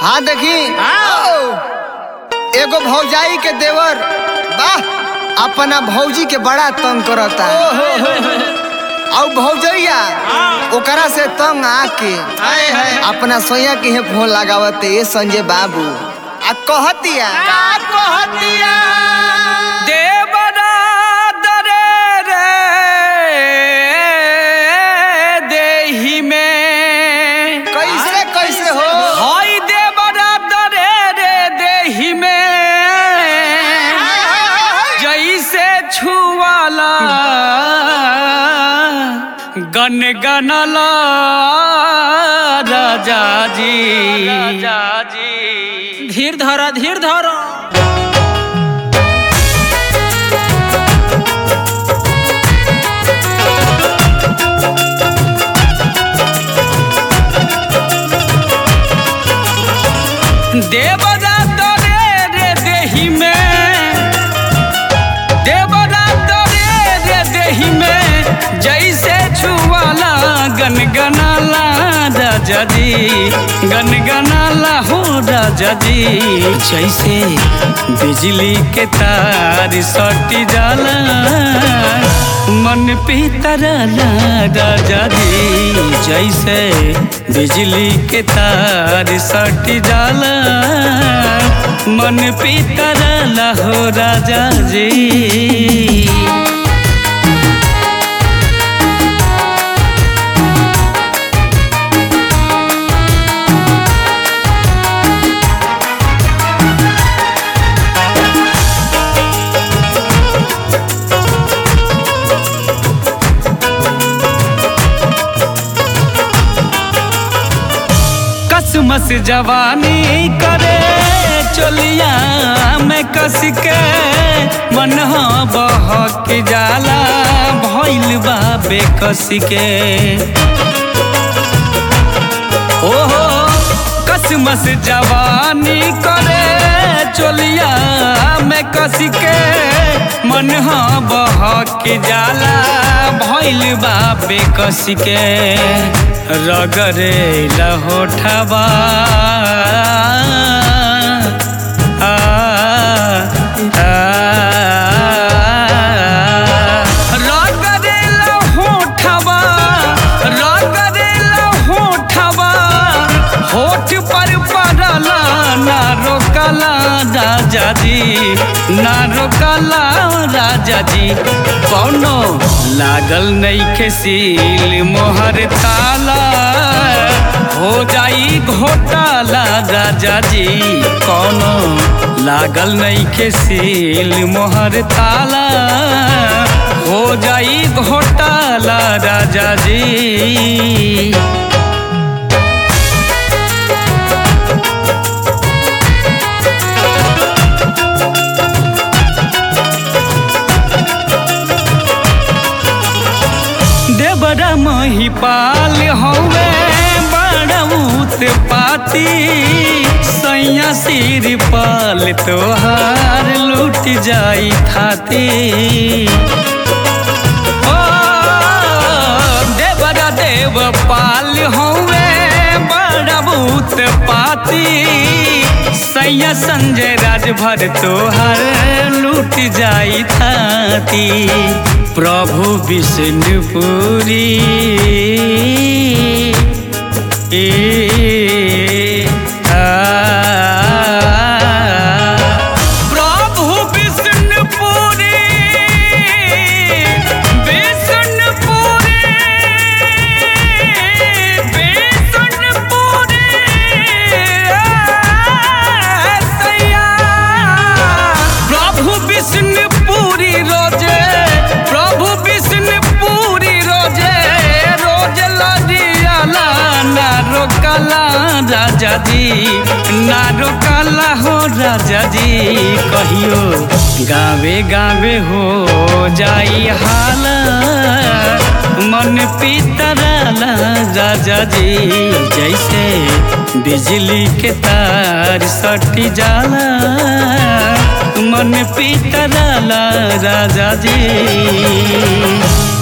हाँ देखी एगो भौजाई के देवर वाह अपना भौजी के बड़ा तंग करता और भौजैया ओकरा से तंग आके अपना सोया के हे फोन लगावते ए संजय बाबू आ कहतिया देवरा दरे रे देहि में कैसे कैसे हो हाय देवरा दरे रे देहि में जैसे छुआला गन गनला राजा जी राजा जी धीर धरा धीर धरा देवरा तोरे रे देहि में देवरा तोरे रे देहि में जैसे छुआला गनगनाला राजा जी गनगनाला हो राजा जी जैसे बिजली के तार सटी जाला मन पीतरला राजा जी जैसे बिजली के तार सटी जाला मन पीतरला हो राजा जी कसमस जवानी करे चलिया में कस के मन बहक जाला भइल बा बेकस के ओहो कसमस जवानी करे चलिया में कस के मन बहक जाला भइल बा बेकस के रगरे लहोठबा आ, आ, रगरे लहोठबा रगरे लहोठबा होठ पर पड़ला ना रोकला राजा जी ना रोकला राजा जी कौनो लागल नइखे सील मोहर ताला हो जाई घोटाला राजा जी कौनो लागल नइखे सील मोहर ताला हो जाई घोटाला राजा जी देवरा महिपाल हवे बड़ऊत पाती सैया सिर पाल तोहार लूट जाई थाती ओ देवरा देव पाल हवे बड़ऊत पाती सैया संजय राजभर तोहार लूट जाई थाती प्रभु विष्णुपुरी ए आ, प्रभु विष्णुपुरी विष्णुपुरी विष्णुपुरी सैया प्रभु विष्णुपुरी रोजे प्रभु विष्णुपुरी रोजे रोज लदियाला ना रोकला राजा जी ना रोकला हो राजा जी कहियो गावे गावे हो जाई हाला मन पीतराला राजा जी जैसे बिजली के तार सटी जाला मन पीतराला राजा जी